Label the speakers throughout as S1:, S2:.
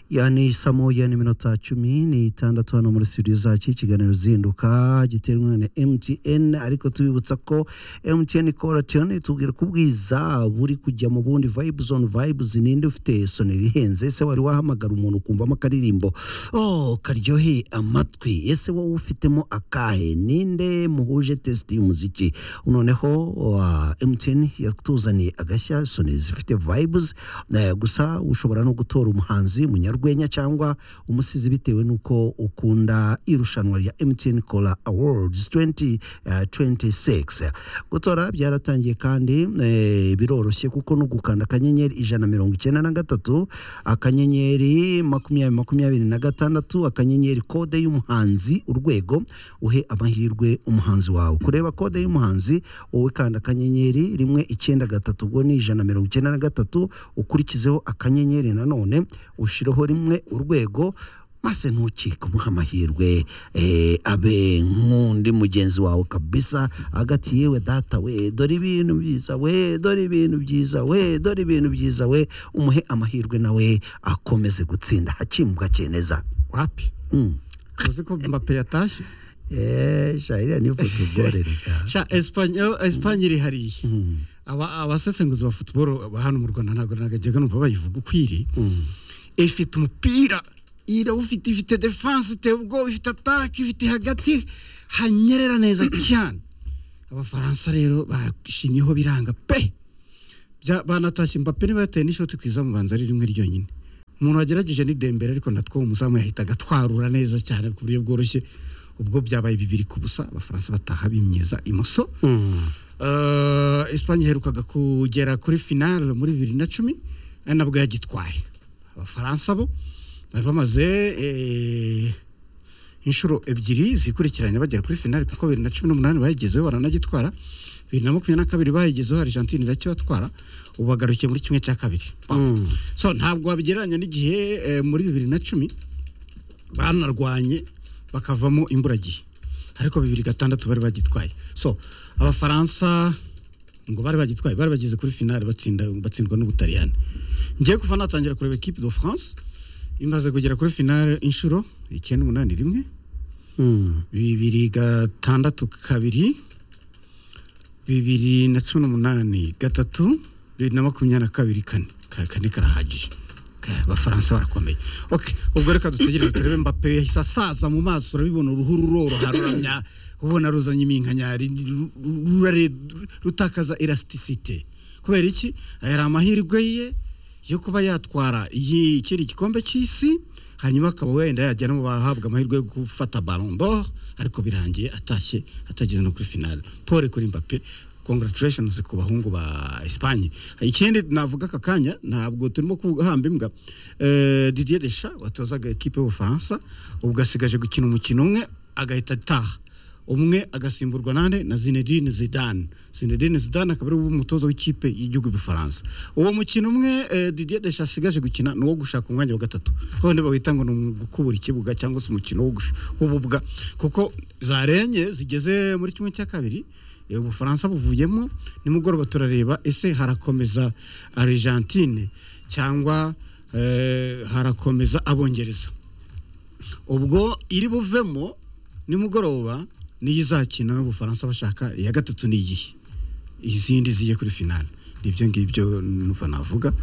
S1: yani saa moya n'iminota cumi n'itandatu hano muri studio zacu ikiganiro zinduka giterwa na mtn ariko tubibutsa ko mtn koratiyoni tubwira ko ubwiza buri kujya mu bundi vibe zone vibes ninde ufite sonera ihenze ese wari wahamagara umuntu ukumvamo akaririmbo oh karyoheye amatwi ese wowe ufitemo akahe ninde muhuje testi y'umuziki noneho uh, mtn yatuzaniye agashya sonera zifite vibes eh, gusa ushobora no gutora umuhanzi umunyarwenya cyangwa umusizi bitewe n'uko ukunda irushanwa rya mtn cola awards 2026 gutora byaratangiye kandi eh, biroroshye kuko no gukanda akanyenyeri ijana na mirongo icyenda na gatatu akanyenyeri makumyabiri makumyabiri na gatandatu akanyenyeri kode y'umuhanzi urwego uhe amahirwe umuhanzi wawe kureba kode y'umuhanzi wowe kanda akanyenyeri rimwe icyenda gatatu ubwo ni ijana na mirongo icyenda na gatatu ukurikizeho akanyenyeri nanone ushireho rimwe urwego maze ntukike umuhe amahirwe eh, abe nk'undi mugenzi wawe kabisa agati yewe data we dore ibintu byiza we dore ibintu byiza we dore ibintu byiza we umuhe amahirwe nawe akomeze gutsinda hakimbwa cyeneza
S2: wapi
S1: mm.
S2: uzi ko mbape yatashye
S1: eh, shahiriya niyo futubore reka
S2: sha esipanye esipanye iri hariya
S1: Mm,
S2: Aba- abasesenguzi ba futuboro ba hano mu rwanda ntabwo nagajyaga numva bayivuga uko iri
S1: mm.
S2: ifite umupira irawufite ifite defanse iteye ubwoba ifite atake ifite hagati hanyerera neza cyane abafaransa rero bashimyeho biranga pe Bya- banatashye mbappe niba yateye n'ishoti ku izamu banza ari rimwe ryonyine umuntu wagerageje ni dembere ariko natwo umuzamu yahita agatwarura neza cyane ku buryo bworoshye ubwo byabaye bibiri ku busa abafaransa bataha bimyiza imoso
S1: Mm.
S2: Eh, Espagne iherukaga kugera kuri finale muri bibiri na cumi ari nabwo yagitwaye abafaransa bo bari bamaze eh, inshuro ebyiri zikurikiranye bagera kuri finale kuko bibiri na cumi n'umunani bayigezeho baranagitwara bibiri na makumyabiri na kabiri bayigezeho argentine irakibatwara ubu bagarukiye muri kimwe cya kabiri
S1: Mm.
S2: so ntabwo wabigereranya n'igihe eh, muri bibiri na cumi banarwanye bakavamo imburagihe ariko bibiri gatandatu bari bagitwaye so abafaransa ngo bari bagitwaye bari bageze kuri finale batsinda batsindwa n'ubutaliyani ngiye kuva natangira kureba equipe de france imaze kugera kuri finale inshuro icyenda umunani rimwe
S1: Mm.
S2: bibiri gatandatu kabiri bibiri na cumi n'umunani gatatu bibiri na makumyabiri na kabiri kane Ka- kane karahagije Ka- abafaransa barakomeye okay. ubwo reka dutegereze turebe mbappe yahise asaza mu maso urabibona uruhu ruroroha ruramya ubona ruzanye iminkanyari ru- ru- rurare- rutakaza elasticite kubera iki aya ari amahirwe ye yo kuba yatwara iyi ikindi gikombe cy'isi hanyuma akaba wenda yajya no mu bahabwa amahirwe yo gufata Ballon d'Or ariko birangiye atashye atageze no kuri finale pole kuri Mbappe congratulations ku bahungu ba Espagne ikindi navuga aka kanya ntabwo turimo kuhamba imbwa eh, Didier Deschamps watozaga ekipe y'Ubufaransa ubwo asigaje gukina umukino umwe agahita ataha umwe agasimburwa nande na Zinedine Zidane Zinedine Zidane akaba ari ubu mutoza w'ikipe y'igihugu y'Ubufaransa uwo mukino umwe eh, Didier Deschamps asigaje gukina ni uwo gushaka umwanya wa gatatu none bawita ngo ni ugukubura ikibuga cyangwa se umukino wo gush- w'ububwa kuko zarenye zigeze muri kimwe cya kabiri eh, Ubufaransa buvuyemo nimugoroba turareba ese harakomeza Argentine cyangwa eh, harakomeza Abongereza ubwo iri buvemo nimugoroba niyo izakina n'ubufaransa bashaka iya gatatu ni iyihe izindi zigiye kuri finale nibyo ngibyo numva navuga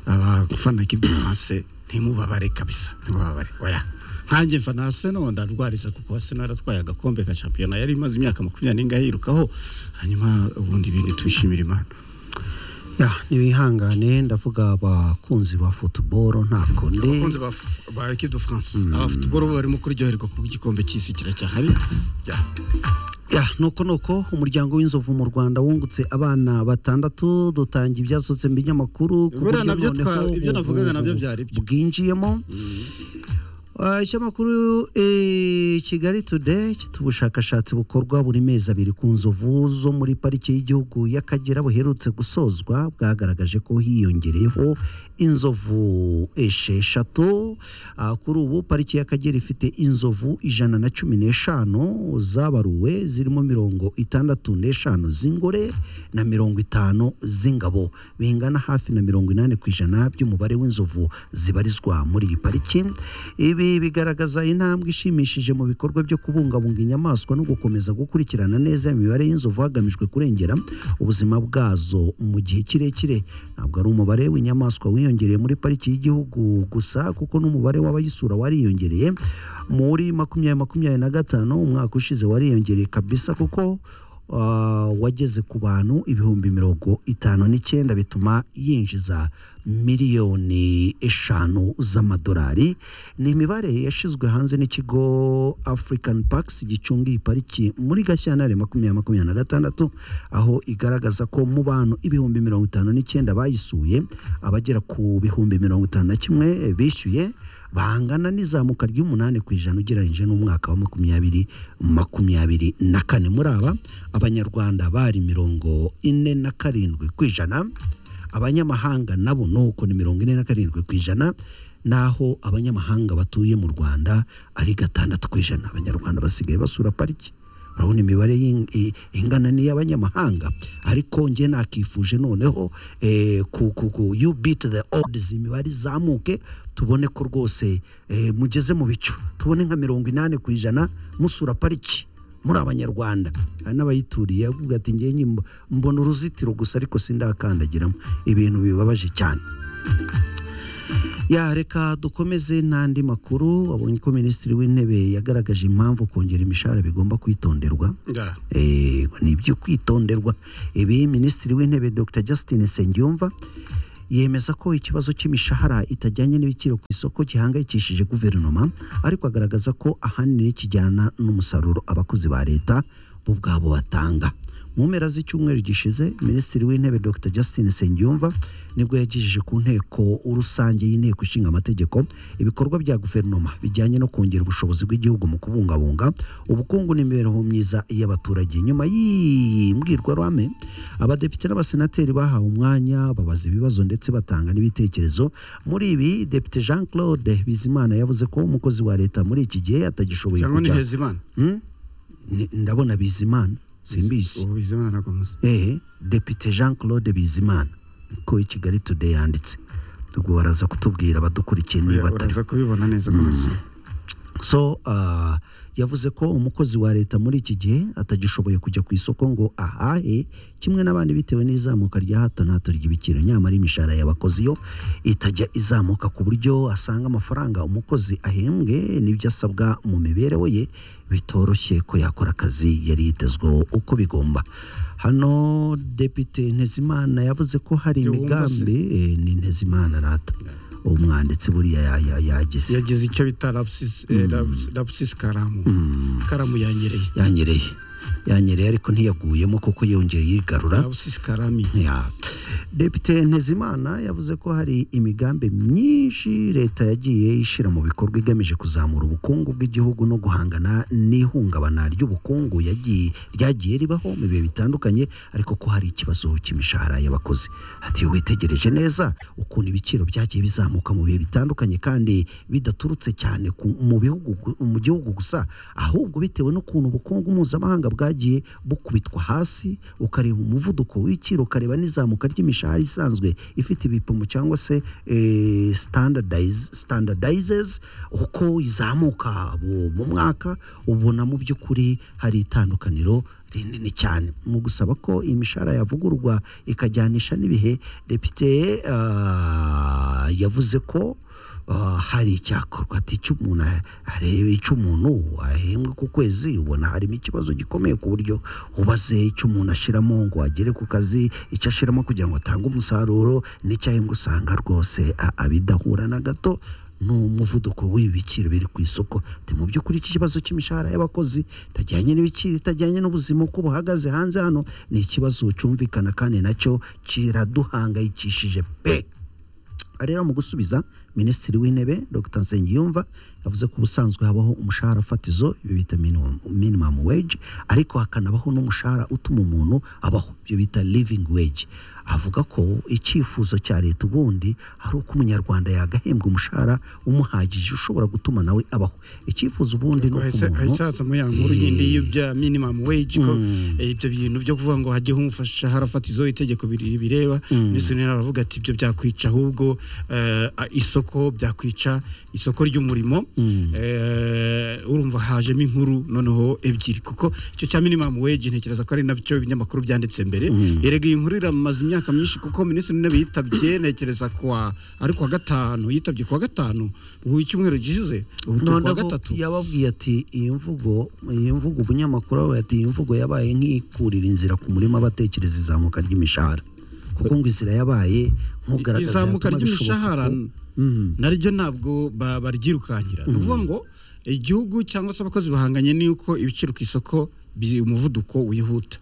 S2: abafana kibyimanse ntimubabare kabisa ntimubabare oya nkanjye mfa na Arsenal ndarwariza kuko Arsenal yaratwaye agakombe ka shampiyona yari imaze imyaka makumyabiri n'ingahe yirukaho hanyuma ubundi ibindi twishimira imana
S1: ya nibihangane ndavuga abakunzi ba futuboro ntako ndi
S2: abakunzi ba F- ba equipe de france abafutuboro bo barimo kuryoherwa kuko igikombe cy'isi kiracyahari Ya.
S1: ya nuko nuko umuryango w'inzovu mu rwanda wungutse abana batandatu dutanga ibyasohotse mu binyamakuru ku buryo
S2: Buriya nabyo twa-
S1: noneho
S2: ibyo navugaga
S1: ubu-
S2: nabyo byari byo.
S1: bwinjiyemo Ah, ikinyamakuru eh, kigali today gifite ubushakashatsi bukorwa buri mezi abiri ku nzovu zo muri pariki y'igihugu y'akagera buherutse gusozwa bwagaragaje ko hiyongereyeho inzovu esheshatu Ah, kuri ubu pariki y'akagera ifite inzovu ijana na cumi n'eshanu zabaruwe zirimo mirongo itandatu n'eshanu z'ingore na mirongo itanu z'ingabo bingana hafi na mirongo inani ku ijana by'umubare w'inzovu zibarizwa muri iyi pariki ibi bigaragaza intambwe ishimishije mu bikorwa byo kubungabunga inyamaswa no gukomeza gukurikirana neza imibare y'inzovu hagamijwe kurengera ubuzima bwazo mu gihe kirekire ntabwo ari umubare w'inyamaswa wiyongereye muri pariki y'igihugu gusa kuko n'umubare w'abayisura wariyongereye muri makumyabiri makumyabiri na gatanu umwaka ushize wariyongereye kabisa kuko ah, wageze ku bantu ibihumbi mirongo itanu n'icyenda bituma yinjiza miliyoni eshanu z'amadolari ni imibare yashyizwe hanze n'ikigo african parks gicunga iyi pariki muri gashyantare makumyabiri makumyabiri na gatandatu aho igaragaza ko mu bantu ibihumbi mirongo itanu n'icyenda bayisuye abagera ku bihumbi mirongo itanu na kimwe bishyuye bangana n'izamuka ry'umunani ku ijana ugereranyije n'umwaka wa makumyabiri makumyabiri na kane muri aba abanyarwanda bari mirongo ine na karindwi ku ijana abanyamahanga nabo nuko ni mirongo ine na karindwi ku ijana naho abanyamahanga batuye mu rwanda ari gatandatu ku ijana abanyarwanda basigaye basura pariki urabona imibare y'ing- i- ingana n'iy'abanyamahanga ariko njye nakifuje noneho eh, ku ku ku you beat the odds imibare izamuke tubone ko rwose eh, mugeze mu bicu tubone nka mirongo inani ku ijana musura pariki muri abanyarwanda hari n'abayituriye avuga ati njye nyimbo- mbona uruzitiro gusa ariko sindakandagiramo ibintu bibabaje cyane ya reka dukomeze n'andi makuru abonye ko minisitiri w'intebe yagaragaje impamvu kongera imishahara bigomba kwitonderwa
S2: Nga.
S1: Ego, ni ibyo kwitonderwa ibi minisitiri w'intebe dr justin sengiyumva yemeza ko ikibazo cy'imishahara itajyanye n'ibiciro ku isoko gihangayikishije guverinoma ariko agaragaza ko ahanini kijyana n'umusaruro abakozi ba leta bo ubwabo batanga mu mpera z'icyumweru gishize minisitiri w'intebe dr justin sengiyumva nibwo yagejeje ku nteko rusange y'inteko ishinga amategeko ibikorwa bya guverinoma bijyanye no kongera ubushobozi bw'igihugu mu kubungabunga ubukungu n'imibereho myiza y'abaturage nyuma y'iyi mbwirwaruhame abadepite n'abasenateri bahawe umwanya babaza ibibazo ndetse batanga n'ibitekerezo muri ibi depite jean claude bizimana yavuze ko umukozi wa leta muri iki gihe atagishoboye
S2: cyangwa ni
S1: kujya
S2: hezimana
S1: Hmm? Ni- ndabona bizimana simbizi
S2: ubu hezimana ntabwo muzi
S1: eh, depite jean claude bizimana niko i kigali today yanditse ubwo baraza kutubwira abadukurikiye niba
S2: Oya,
S1: atari
S2: uraza kubibona neza ko muzi
S1: so ah, yavuze ko umukozi wa leta muri iki gihe atagishoboye kujya ku isoko ngo ahahe kimwe n'abandi bitewe n'izamuka rya hato na hato ry'ibiciro nyamara imishahara y'abakozi yo itajya izamuka ku buryo asanga amafaranga umukozi ahembwe n'ibyo asabwa mu mibereho ye bitoroshye ko yakora akazi yari yitezweho uko bigomba hano depite ntezimana yavuze ko hari
S2: Yoweri
S1: imigambi eh, ni ntezimana rata umwanditsi buriya ya- ya- yagize
S2: yagize icyo bita lapsis eh, lapsis- lapsis karamu karamu yanyereye
S1: yanyereye yanyereye ariko ntiyaguyemo kuko yongera yigarura
S2: lapsis karami
S1: Ya. depite ntezimana yavuze ko hari imigambi myinshi leta yagiye ishyira mu bikorwa igamije kuzamura ubukungu bw'igihugu no guhangana n'ihungabana ry'ubukungu yagiye ryagiye ribaho mu bihe bitandukanye ariko ko hari ikibazo cy'imishahara y'abakozi ati witegereje neza ukuntu ibiciro byagiye bizamuka mu bihe bitandukanye kandi bidaturutse cyane ku- mu bihugu gu- mu gihugu gusa ahubwo bitewe n'ukuntu ubukungu mpuzamahanga bwagiye bukubitwa hasi ukareba umuvuduko w'ibiciro ukareba n'izamuka ry'imishahara isanzwe ifite ibipimo cyangwa se eh, standardize- standardizes uko izamuka bu- mu mwaka ubona mu by'ukuri hari itandukaniro rinini cyane mu gusaba ko imishahara yavugururwa ikajyanisha n'ibihe depite ah, yavuze ko ah, hari icyakorwa ati icyo umuntu a- areba icyo umuntu ahembwa ku kwezi ubona harimo ikibazo gikomeye ku buryo ubaze icyo umuntu ashyiramo ngo agere ku kazi icyo ashyiramo kugira ngo atange umusaruro n'icyo ahembwa usanga rwose a- abidahura na gato ni umuvuduko w'ibiciro biri ku isoko ati mu by'ukuri iki kibazo cy'imishahara y'abakozi itajyanye n'ibiciro itajyanye n'ubuzima uko buhagaze hanze hano ni ikibazo cyumvikana kandi nacyo kiraduhangayikishije pe rero mu gusubiza minisitiri w'intebe dr nsengiyumva yavuze ko ubusanzwe habaho umushahara fatizo ibyo bita minimum, minimum wage ariko hakanabaho n'umushahara utuma umuntu abaho ibyo bita living wage avuga ko icyifuzo cya leta ubundi hari uko umunyarwanda yagahembwa umushahara umuhagije ushobora gutuma nawe abaho icyifuzo ubundi ni uko umuntu
S2: hazaza muri ya nkuru yindi y'ibya minimum wage ko eh, ibyo bintu byo kuvuga ngo hajyeho umushahara fatizo itegeko biri- bireba ndetse rero aravuga ati ibyo byakwica ahubwo eh, a- isoko byakwica isoko ry'umurimo Eh, urumva hajemo inkuru noneho ebyiri kuko icyo cya minimum wage ntekereza ko ari nabyo ibinyamakuru byanditse mbere erega iyi nkuru iramaze imyaka myinshi kuko minisitiri w'intebe yitabye ntekereza kwa ari kuwa gatanu yitabye kuwa gatanu w'icyumweru gishize ubu turi
S1: none
S2: kuwa
S1: bo
S2: gatatu
S1: yababwiye ati iyi mvugo iyi mvugo umunyamakuru yabaye ati iyi mvugo yabaye nk'ikurira inzira ku murima abatekereza izamuka ry'imishahara kuko ngo inzira yabaye nk'ugaragaza
S2: izamuka
S1: yatuma bishoboka
S2: ry'imishahara
S1: ko-
S2: naryo ntabwo ba- baryirukanyira ni ukuvuga ngo igihugu cyangwa se abakozi bahanganye n'uko ibiciro ku isoko bi- umuvuduko wihuta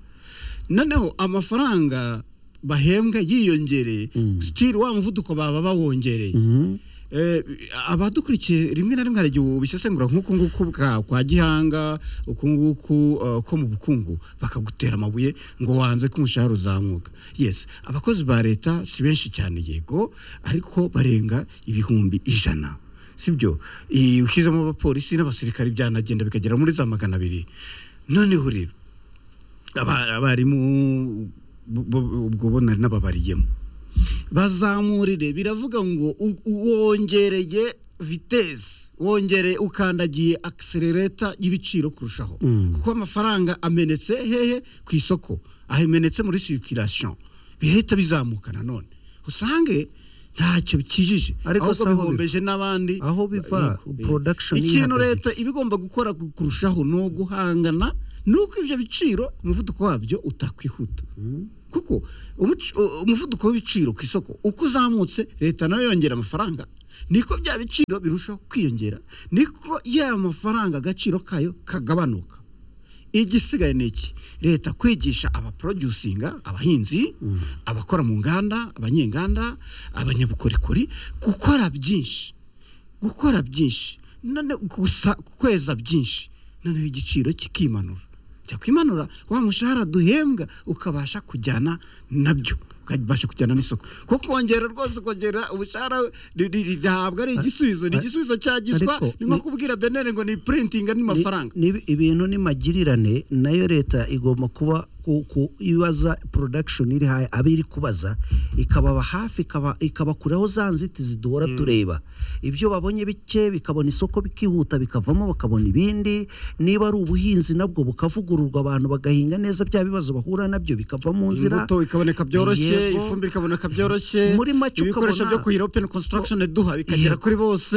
S2: noneho amafaranga bahembwa yiyongereye sitiri wa muvuduko baba bawongereye
S1: Mhm.
S2: Eh, abadukurikiye rimwe na rimwe hari igihe ubisesengura nk'uku nguku bwa kwa gihanga uku nguku eh, ko mu bukungu bakagutera amabuye ngo wanze ko umushahara uzamuka yes abakozi ba leta si benshi cyane yego ariko barenga ibihumbi ijana sibyo Eh, ushyizemo abapolisi n'abasirikare byanagenda bikagera muri za magana abiri noneho rero aba- abarimu bu- bu- ubwo bo nari nababariyemo bazamurire biravuga ngo u- wongereye vitesi wongereye ukandagiye akiserereta y'ibiciro kurushaho kuko amafaranga amenetse hehe ku isoko amenetse muri sirikirasiyo bihita bizamuka nanone usange ntacyo bikijije
S1: Ariko
S2: ahubwo
S1: si aho biva.
S2: bihombeje n'abandi
S1: Aho biva,
S2: Yego.
S1: production
S2: ikintu
S1: ihagaze
S2: leta iba igomba gukora ku- kurushaho ni uguhangana nuko ibyo biciro umuvuduko wabyo utakwihuta kuko umuc- u- umuvuduko w'ibiciro ku isoko uko uzamutse leta nayo yongera amafaranga niko bya biciro birushaho kwiyongera niko ya mafaranga agaciro kayo kagabanuka igisigaye ni iki leta kwigisha abaproducinga abahinzi abakora mu nganda abanyenganda abanyabukorikori gukora byinshi gukora byinshi none gusa kweza byinshi noneho igiciro kikimanura cyakwimanura wa mushahara duhembwa ukabasha kujyana nabyo ukabasha kujyana n'isoko kuko kongera rwose kongera ubushahara ri- ri- ri- ntabwo ari igisubizo ni igisubizo cya giswa
S1: ariko
S2: ni nko
S1: ni-
S2: kubwira benere ngo ni printinga n'amafaranga
S1: Ni- ni- ibintu n'imagirane nayo leta igomba kuba ku- ku- ibaza production iri haye abe iri kubaza ikababa hafi ikaba- ikabakuraho za nzitizi duhora tureba ibyo babonye bike bikabona isoko bikihuta bikavamo bakabona ibindi niba ari ubuhinzi nabwo bukavugururwa abantu bagahinga neza bya bibazo bahura nabyo bikava mu nzira
S2: imbuto ikaboneka byoroshye
S1: Yego.
S2: ifumbire ikaboneka byoroshye
S1: Muri make
S2: ibikoresho
S1: ukabona-
S2: byo kuhira open construction duha bikagera
S1: Yego.
S2: kuri bose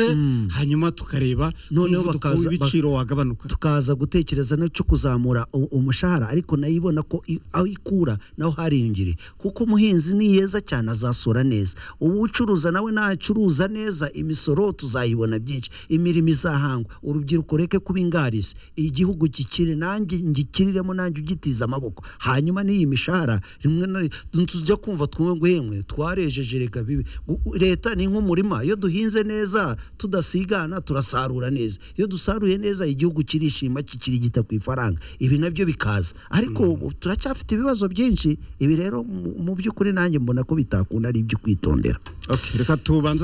S2: hanyuma tukareba
S1: Noneho
S2: umuvuduko
S1: bakaza-
S2: w'ibiciro wagabanuka
S1: tukaza gutekereza no cyo kuzamura u- umushahara ariko nayo ibona ko i- aho ikura naho hariyongere kuko umuhinzi ni yeza cyane azasora neza uwucuruza nawe nacuruza neza imisoro tuzayibona byinshi imirimo izahangwa urubyiruko reke kuba ingarisi igihugu gikire nanjye ngikiriremo nanjye ugitiza amaboko hanyuma n'iyi mishahara rimwe na tujya kumva twumve ngo yemwe twarejeje reka bibi Gu- u- leta ni nk'umurima iyo duhinze neza tudasigana turasarura neza iyo dusaruye neza igihugu kirishima kikirigita ku ifaranga ibi nabyo bikaza ariko ubu turacyafite ibibazo byinshi ibi rero mu mu by'ukuri nanjye mbona ko bitakunda ari ibyo kwitondera
S2: Okay, reka tubanze